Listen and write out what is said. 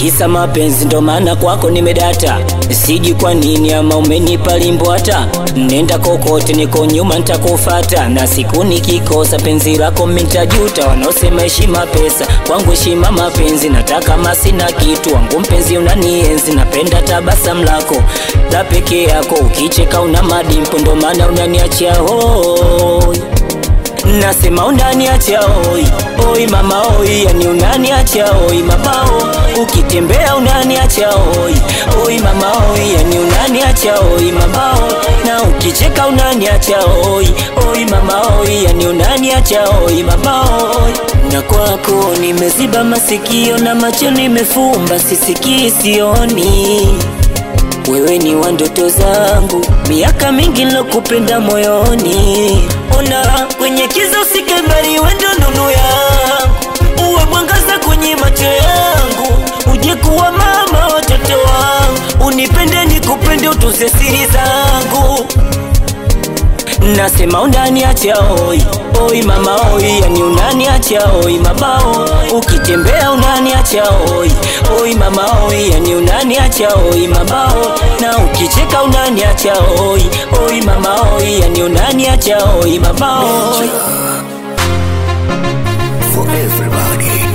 kisa mapenzi ndo maana kwako nimedata siji kwa nini ama umenipa limbo hata nenda kokote niko nyuma ntakufata na siku nikikosa penzi lako mintajuta wanaosema heshima pesa kwangu heshima mapenzi nataka masina kitu wangu mpenzi unanienzi napenda tabasam lako la peke yako ukicheka una madimpo ndo maana unaniachia hoi nasema unaniacha oi oi mama oi yani unaniacha oi mabao ukitembea unaniacha oi oi mama oi yani unaniacha oi mabao na ukicheka unaniacha oi oi mama oi yani unaniacha oi mabao na kwako nimeziba masikio na macho nimefumba sisikii sioni wewe ni wa ndoto zangu, miaka mingi nilokupenda moyoni. Ona kwenye kiza usike mbali, wewe ndo nuru yangu, uwe mwangaza kwenye macho yangu, uje kuwa mama watoto wangu, unipende nikupende, utuze siri zangu nasema unaniacha oi oi mama oi yani unaniacha oi mabao ukitembea unaniacha oi oi mama oi yani unaniacha oi mabao na ukicheka unaniacha oi oi mama oi yani unaniacha oi mabao For everybody.